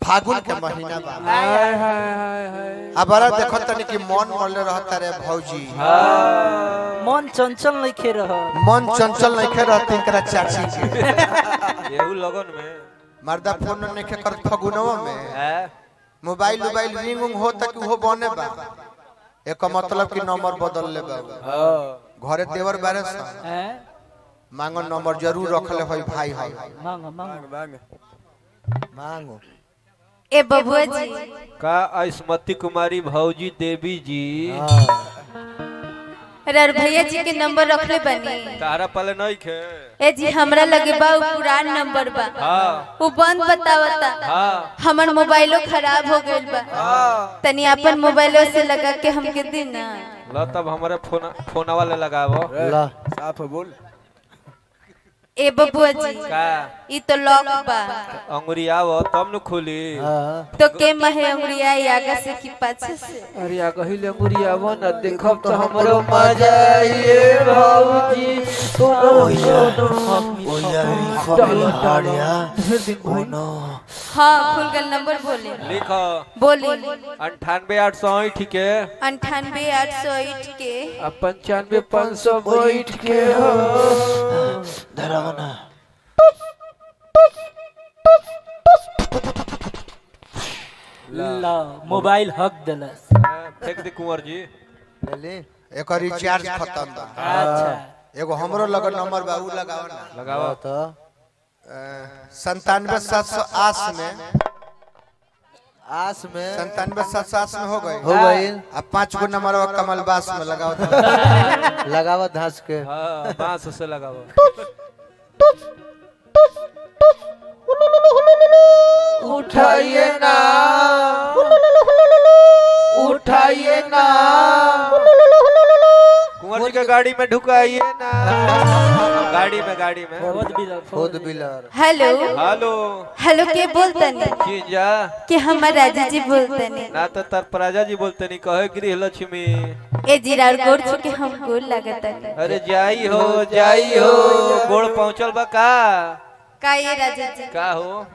फागुन के महीना बा हाय हाय हाय हाय अब बड़ा देखो तनी कि मन मरले रहता रे भौजी मन चंचल नहीं खे रह मन चंचल नहीं खे रहते इनकरा चाची के येहू लगन में मर्दा फोन नहीं खे कर फगुनवा में है मोबाइल मोबाइल रिंग उंग हो तक वो बने बा एक मतलब कि नंबर बदल ले बा हां घरे देवर बारे सा हैं मांगो नंबर जरूर रखले होई भाई है मांगो मांगो मांग मांगो ए बबुआ जी का आयुष्मती कुमारी भौजी देवी जी रर भैया जी के नंबर रखले बनी तारा पहले नहीं खे ए जी हमरा लगे बा उ पुरान नंबर बा हाँ वो बंद बतावता हाँ हमर मोबाइलो खराब हो गइल बा तनी अपन मोबाइलो से लगा के हमके दी ना लो तब हमारे फोन फोन वाले लगावो ला साफ बोल ए बबुआ जी का ई तो लॉक बा अंगुरी आवो तब न खुली तो के महे अंगुरिया आगे से कि पाछे से अरे आ कहिले अंगुरी आवो न देखब तो हमरो मजा आइए भौजी हाँ खुल गल नंबर बोले लिखो बोली अंठानवे आठ सौ ठीक है अंठानवे आठ सौ ईट के आ पंचानवे पाँच सौ बैठ के हो ला मोबाइल हक देलस हाँ, फेंक दे कुंवर जी एक रिचार्ज खत्म बा अच्छा एगो हमरो लगन नंबर बा उ लगाओ ना लगाओ संतानवे सात सौ आस में आस में संतानवे सात सौ आस में हो गए हो गई अब पांच गो नंबर बा कमल बास में लगाओ तो लगावा धंस के हाँ बांस से लगाओ उठाइए ना उठाइए ना कुंवर जी के गाड़ी में ढुकाइए ना गाड़ी में गाड़ी में बहुत बिलर खुद बिलर हेलो हेलो हेलो के बोलतनी जीजा कि हमर राजा जी बोलतनी ना तो तरपराजा जी बोलते नहीं कहे गृह लक्ष्मी ए जीरार गोर छुके हम गोल लागतनी अरे जाई हो जाई हो गोड़ पहुंचल बा का का ये राजा जी का हो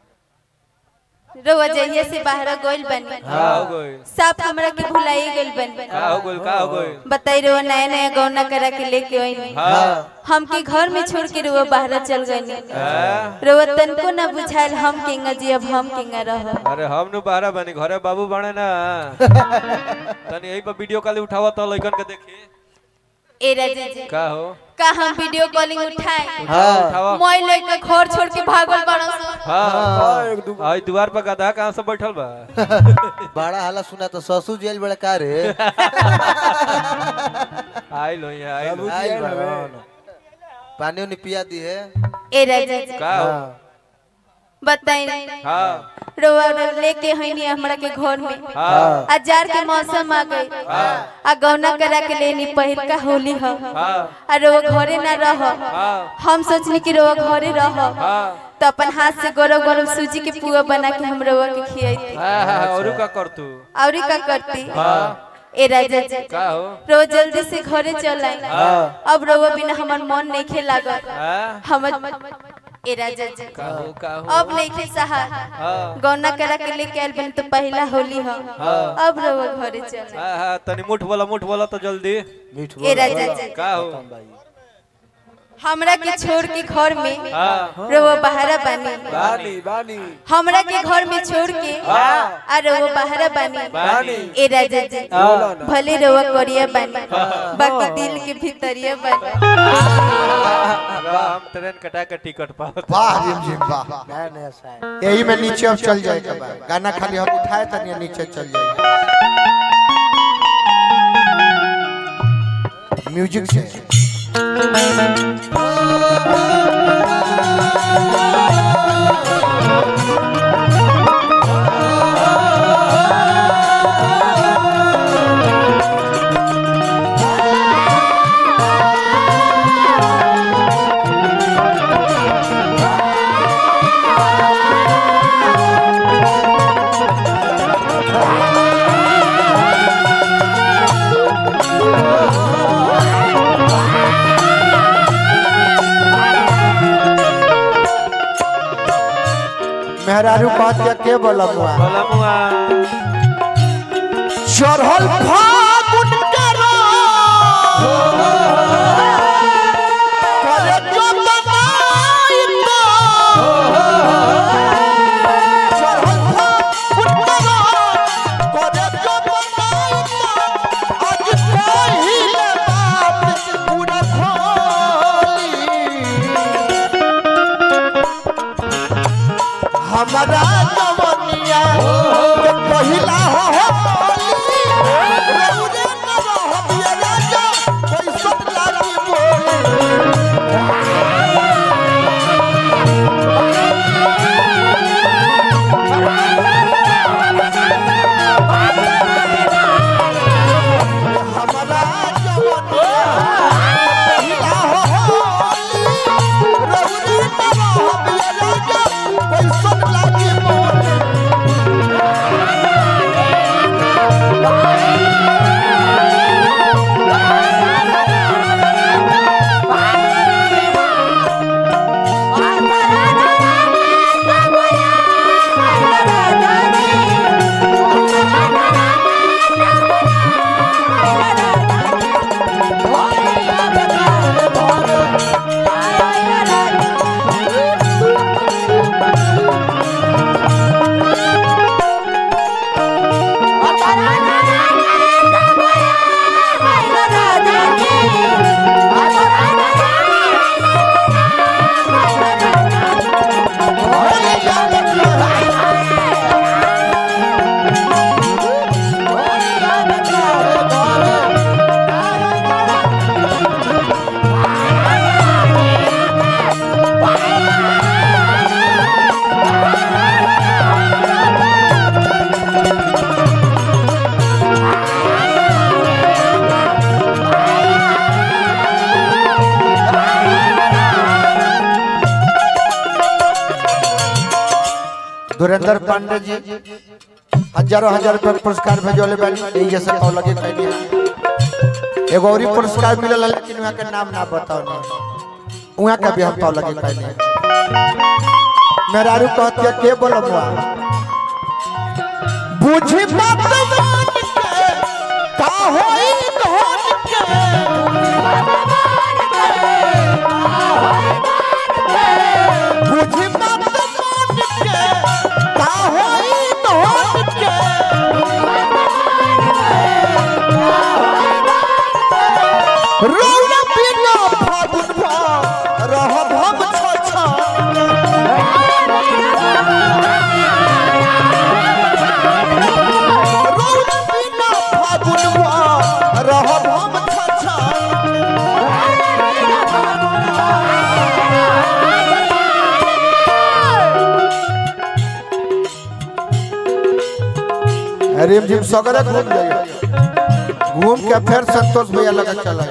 रोवा जइया से बाहर गोइल बनी का हो गई सब हमरा के भुलाई गइल बनी का हो गई का हो गई बताई रोवा नया नया गौना करा के लेके आई हाँ हमके घर में छोड़ के रोवा बाहर चल गई हाँ? रोवा तनको ना बुझाइल हम किंगा जी अब हम किंगा रह अरे हम नु बाहर बनी घरे बाबू बने ना तनी यही पर वीडियो कॉल उठावा तो लइकन के देखी ए राजा जी का हो का हम वीडियो कॉलिंग उठाए उठावा उठावा मोय लेके घर छोड़ के भागल बड़ा हाँ आई द्वार पर गधा कहाँ से बैठल बा बड़ा हाला सुना तो ससुर जेल बड़ा का रे आई लो यहाँ आई लो आई बड़न। पानी उनी पिया दी है ए राजा जी का हो बताई हाँ रोवा रो लेके हईनी हमरा के घर में हाँ हजार के मौसम आ गई आ गौना करा के लेनी पहिल का होली ह हाँ आ रोवा घरे ना रह हाँ हम सोचनी कि रोवा घरे रह हाँ तो अपन हाथ से गरम गरम सूजी के पुआ बना के हम रोवा के खियाई हाँ हाँ और का कर तू और का करती हाँ ए राजा जी का हो रोज जल्दी से घरे चल आई अब रोवा बिना हमर मन नहीं खे लागल हाँ हम ए राजा जी का हो का हो अब नहीं खे सहा हाँ गौना करा के लेके आयल बन तो पहला होली ह अब रोवा घरे चल हाँ हाँ तनी मुठ बोला मुठ बोला तो जल्दी मीठ ए राजा जी का हो हमरा के छोड़ के घर में हाँ रोवा बहारा बानी बानी बानी हमरा के घर में छोड़ के आ रोवा बहारा बानी बानी ए राजा जी भले रोवा करिया बानी बाकी दिल के भीतरिया बानी हम ट्रेन कटा के टिकट पावत वाह रिम जिम वाह नया नया साल यही में नीचे अब चल जाए के बाद गाना खाली हम उठाए तनी नीचे चल जाए म्यूजिक से कहते के बोला मुआ बोला मुआ चढ़ल फागुन के रात, करे जो बनाई तो। चढ़ल फागुन के रात, करे जो बनाई तो। आज पहिले बात पूरा खोली। हमारा जवनिया के पहिला हो होली रउरे न रहबिया राजा कैसन लागी बोली हमारा जवनिया के पहिला हो होली रउरे न रहबिया राजा कैसन लागी बोली धुरेंद्र पांडे जी हजारों हजार रुपया के पुरस्कार भेजोले बानी यही जैसे कहो लगे कहनी एगो और पुरस्कार मिलल है, लेकिन वहाँ के नाम ना बताओ ना वहाँ का भी हम पाव लगे कहनी मेरारू कहती है के बोलो मुआ बुझी बात मान के का होई धोन के बुझी बात मान के का होई धोन के रौना बिना फागुन भा रहब हम छछा रौना बिना फागुन भा रहब हम छछा अरे जिम सगरे घूम जाइए घूम के फिर संतोष भैया लगा चला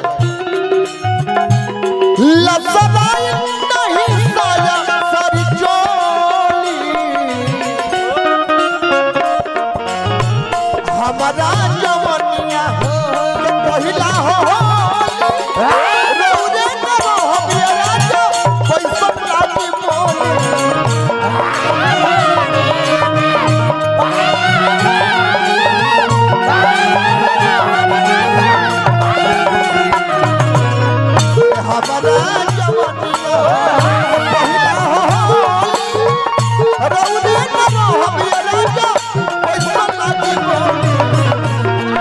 लसराई नहीं साया सारी चोली हमारा जवनिया के पहिला हो रौरे न रहबिया राजा कैसन लागी बोली हमारा जवनिया पहिला हो रौरे न रहबिया राजा कैसन लागी बोली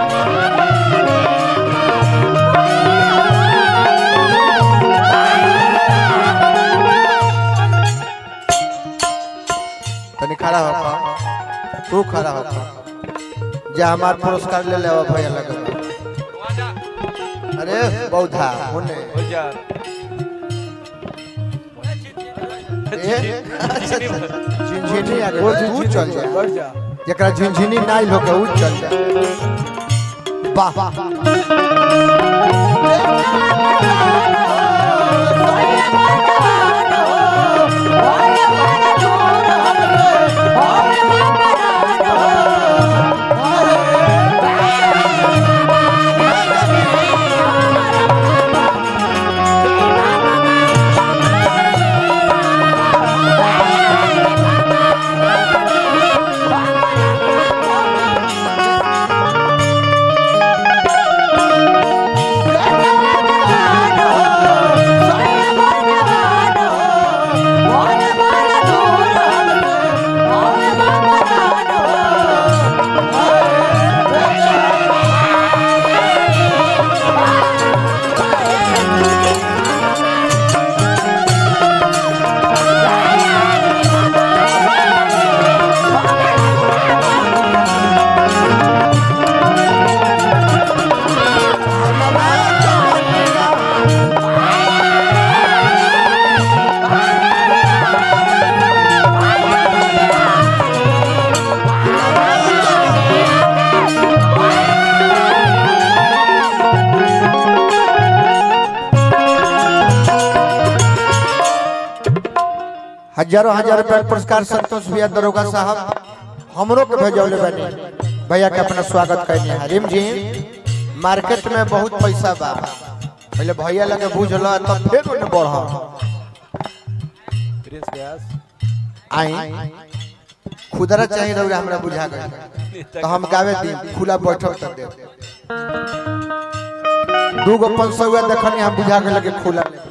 तनी खड़ा हो तू खड़ा हो जा हमार पुरस्कार ले लेवा भैया लगा अरे बौधा होने हो जा ए, अच्छा, अच्छा, झिनझिनी आ गई तू चल जा जकरा झिनझिनी नाइल होके उ चल जा वाह वाह हजारों हजार रुपया के पुरस्कार संतोष भैया दरोगा साहब हमरो के भेजौले बनी भैया के अपना स्वागत करनी है रिम जी मार्केट में बहुत पैसा बा पहले भैया लगे बुझल तब फिर उन्हें बढ़ प्रिंस व्यास आई खुदरा चाहिए रहुआ हमरा बुझा गए तो हम गावे दी खुला बैठक तक दे दू गो पाँच सौ हुआ देखनी हम बुझा गए लगे खुला ले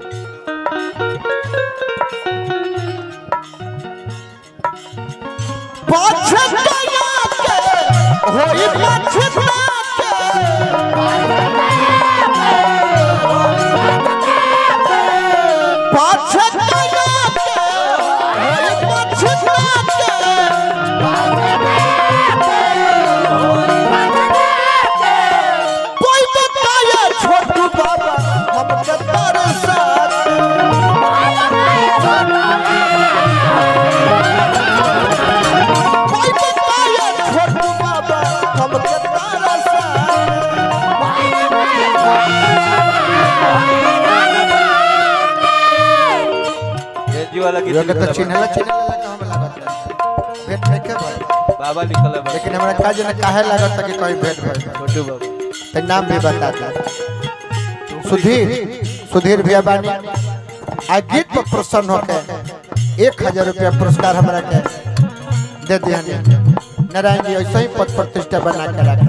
छोटू बाबा हम कतार साथ कोई बताया छोटू बाबा हम कतार साथ एनजी वाला की ये तो चिन्हला चिन्हला का हम लागत भेट नहीं के भाई बाबा लिखल है बस। लेकिन हमरा काज न काहे लागत कि कोई भेट भइल छोटू बाबू ते नाम भी बता दे सुधीर सुधीर भैया बानी आ गीत पर प्रसन्न होके एक हजार रुपया पुरस्कार हमरा के दे दिया नारायण जी ऐसे ही पद प्रतिष्ठा बना के रखे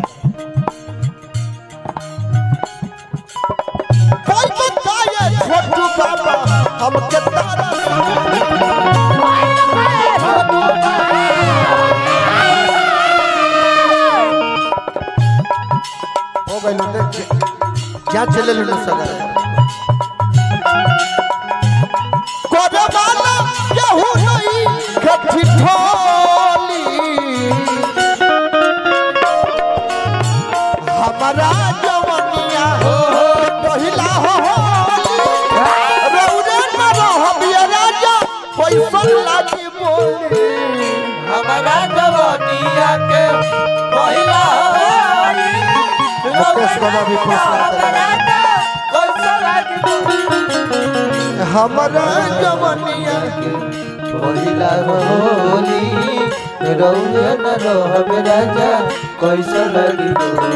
कोई बताए छोटू बाबा हम के तारा हो गइल देख क्या चले लो सगर कोरे वाला केहू नहीं कठी ठोली हमारा जवनिया हो पहिला हो रौरे न रहबिया राजा पैसा लागी बोली हमारा जवानिया के पहिला मुकेश बाबा भी पुरस्कार देले। हमारा जवनिया पहिला होली रौया न रहबे राजा कैसा लगी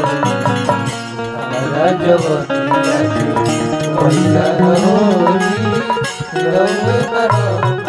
हमारा जवानिया के पहिला होली रौया न रहबे